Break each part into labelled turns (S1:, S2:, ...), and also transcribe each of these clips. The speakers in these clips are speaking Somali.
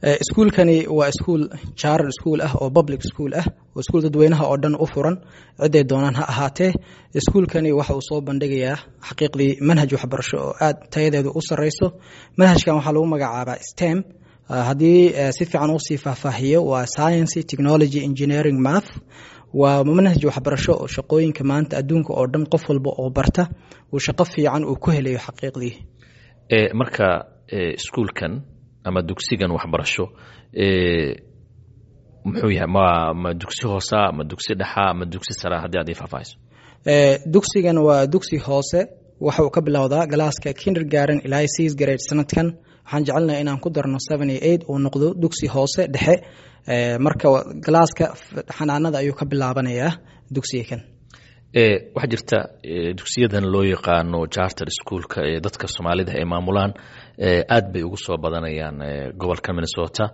S1: iskuulkani waa iskuul charter school ah oo public school ah oo iskuul dadweynaha oo dhan u furan ciday doonaan ha ahaatee iskuulkani waxa uu soo bandhigayaa xaqiiqdii manhaj waxbarasho oo aad tayadeedu u sareyso manhajkan waxaa lagu magacaabaa stem haddii si fiican usii faahfaahiyo waa science technology engineering math waa manhaj waxbarasho oo shaqooyinka maanta adduunka oo dhan qof walba oo barta uu shaqo fiican uu ku helayo xaqiiqdii
S2: marka iskuulkan ama dugsigan waxbarasho muxuu yahay ma ma dugsi hoosa ma dugsi dhexa ma dugsi sara haddii aad ii faahfaahiso
S1: dugsigan waa dugsi hoose waxa uu ka bilowdaa galaaska kindergarten ilaa six grade sanadkan waxaan jecelnahay inaan ku darno seven iyo eight uu noqdo dugsi hoose dhexe marka galaaska xanaanada ayuu ka bilaabanayaa dugsiga kan
S2: waxaa jirta dugsiyadan loo yaqaano charter schoolka ee dadka soomaalida ay maamulaan aad bay ugu soo badanayaan gobolka minnesota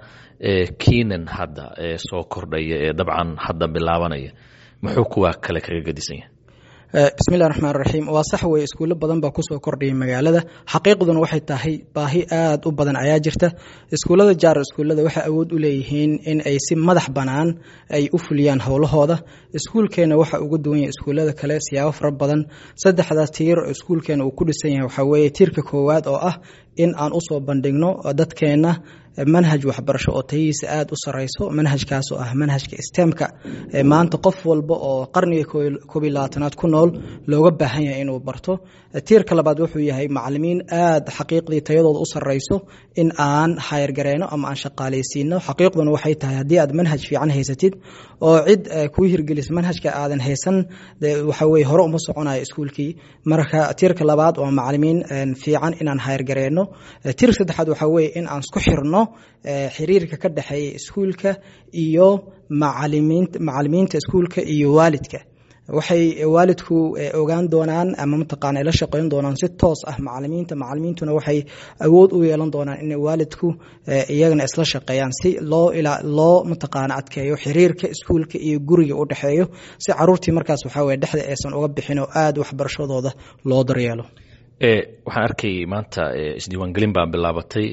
S2: kiinan hadda soo kordhaya ee dabcan hadda bilaabanaya muxuu kuwa kale kaga gedisan yahay
S1: bismillahi raxmaan raxiim waa sax weye iskuulo badan baa kusoo kordhayay magaalada xaqiiqduna waxay tahay baahi aad u badan ayaa jirta iskuullada jaar iskuullada waxay awood u leeyihiin in ay si madax bannaan ay u fuliyaan howlahooda iskuulkeena waxa uga duwan yahay iskuullada kale siyaabo fara badan saddexdaas tiir oo iskuulkeena uu ku dhisan yahay waxaa weeye tiirka koowaad oo ah in aan usoo bandhigno dadkeenna manhaj waxbarasho oo tayihiisa aada u sareyso manhajkaas oo ah manhajka stemka maanta qof walba oo qarniga koob iyo labaatanaad ku nool looga baahan yahay inuu barto tiirka labaad wuxuu yahay macalimiin aada xaqiiqdii tayadooda u sareyso in aan hayargareyno ama aan shaqaaleysiino xaqiiqduna waxay tahay haddii aad manhaj fiican haysatid oo cid kuu hirgelisa manhajka aadan haysan waxa weye hore uma soconayo iskuulkii marka tiirka labaad waa macalimiin fiican inaan hayargareyno tiirka saddexaad waxaa weye in aan isku xirno xiriirka ka dhexeeya iskuulka iyo macalimiinta macalimiinta iskuulka iyo waalidka waxay waalidku ogaan doonaan ama mataqaana la shaqeyn doonaan si toos ah macalimiinta macalimiintuna waxay awood u yeelan doonaan in waalidku iyagana isla shaqeeyaan si loo loo mataqaana adkeeyo xiriirka iskuulka iyo guriga u dhexeeyo si caruurtii markaas waxaa weye dhexda aysan uga bixin oo aada waxbarashadooda loo daryeelo
S2: waxaan arkayay maanta isdiiwaangelin baa bilaabatay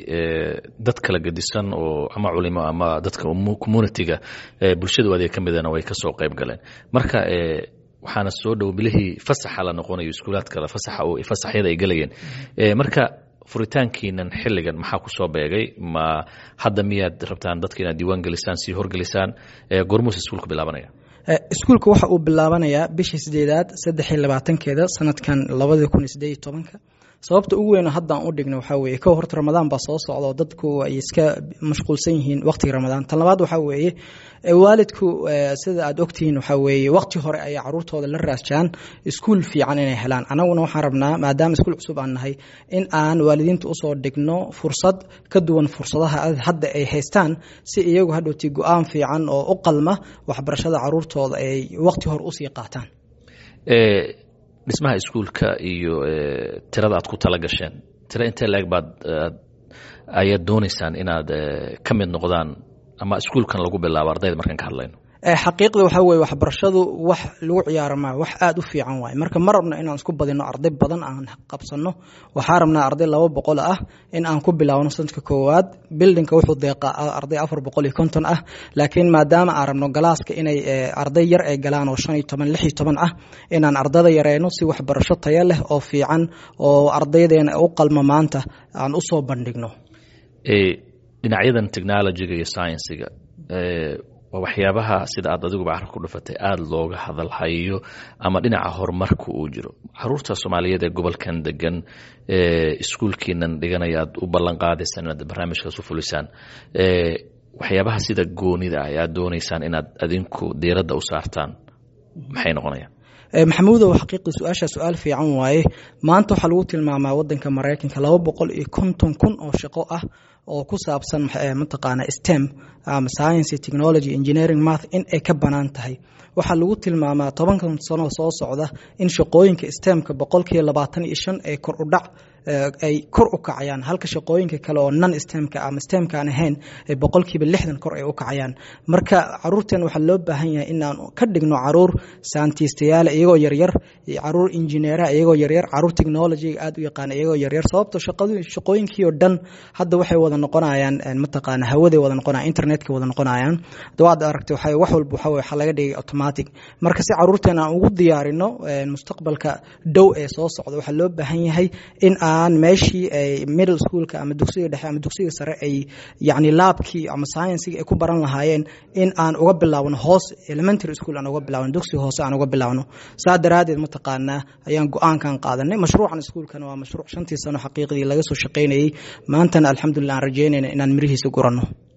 S2: dad kala gedisan oo ama culimo ama dadka communitiga bulshadu adeeg ka midana way kasoo qayb galeen marka waxaana soo dhow bilihii fasaxa la noqonayo iskuulaad kale fasaxa fasaxyada ay gelayeen marka furitaankiinan xilligan maxaa ku soo beegay ma hadda miyaad rabtaan dadka inaad diiwaan gelisaan sii horgelisaan gormuus iskuulka bilaabanaya
S1: iskuulka waxa uu bilaabanayaa bishii sideedaad saddex iyo labaatankeeda sanadkan labadii kun iyo sideed iyo tobanka sababta ugu weyn haddaan u dhigno waxaa weeye kow horta ramadaan baa soo socda oo dadku ay iska mashquulsan yihiin waqtiga ramadaan tan labaad waxaa weeye waalidku sida aad ogtihiin waxaa weeye waqti hore ayay caruurtooda la raasjaan iskuul fiican inay helaan anaguna waxaan rabnaa maadaama iskuul cusub aan nahay in aan waalidiinta usoo dhigno fursad ka duwan fursadaha hadda ay haystaan si iyagu hadhowti go-aan fiican oo u qalma waxbarashada caruurtooda ay waqti hore usii qaataan
S2: dhismaha iskuulka iyo tirada aad ku tala gasheen tiro intee laeg baad ayaad doonaysaan inaad ka mid noqdaan ama iskuulkan lagu bilaabo ardayda markaan ka hadlayno
S1: xaqiiqda waxaa weye waxbarashadu wax lagu ciyaaro maa wax aada u fiican waaye marka ma rabno inaan isku badino arday badan aan qabsano waxaa rabnaa arday laba boqol ah in aan ku bilaawno sanadka koowaad bildinka wuxuu deeqaa arday afar boqol iyo konton ah laakiin maadaama aan rabno galaaska inay arday yar ay galaan oo shan iyo toban lix iyo toban ah inaan ardada yareyno si waxbarasho tayo leh oo fiican oo ardaydeena u qalma maanta aan usoo bandhigno
S2: dhinacyadan technologyga iyo sciensiga waa waxyaabaha sida aad adiguba carab ku dhufatay aada looga hadalhayo ama dhinaca horumarka uu jiro caruurta soomaaliyeed ee gobolkan degan iskuulkiinan dhiganaya aad u ballan qaadaysaan inaad barnaamijkaas u fulisaan waxyaabaha sida goonida ah aad doonaysaan inaad adinku diiradda u saartaan maxay noqonayaan
S1: maxamuudow xaqiiqii su-aasha su-aal fiican waaye maanta waxaa lagu tilmaamaa wadanka maraykanka laba boqol iyo konton kun oo shaqo ah oo ku saabsan mataqaana stem ama science technology engineering math in ay ka banaan tahay waxaa lagu tilmaamaa tobankan sano soo socda in shaqooyinka stemka boqolkiiba labaatan iyo shan ay kor u dhac ay kor u kacayaan halka shaqooyinka kale oo non stemka ama stemka aan ahayn ay boqolkiiba lixdan kor ay u kacayaan marka caruurteen waxaa loo baahan yahay inaan ka dhigno caruur saantiistayaala iyagoo yaryar caruur injineeraha iyagoo yaryar caruur technologyga aad u yaqaana iyagoo yaryar sababto shaqooyinkii oo dhan hadda waxay wada noqonayaan mataqaana hawaday wada noqonayaan internetka wada noqonayaan dawaad aragtay waxa wax walba waxa waxa laga dhigay automatic marka si caruurteena aan ugu diyaarino mustaqbalka dhow ee soo socda waxaa loo baahan yahay in aan meeshii ay middle schoolka ama dugsiga dhexe ama dugsiga sare ay yacni laabkii ama sciensiga ay ku baran lahaayeen in aan uga bilaawno hoos elementary school aan uga bilaawno dugsiga hoose aan uga bilaawno saa daraaddeed mataqaanaa ayaan go-aankan qaadanay mashruucan iskuulkana waa mashruuc shantii sano xaqiiqdii laga soo shaqaynayey maantana alxamdulillah aan rajeynayna inaan mirihiisa guranno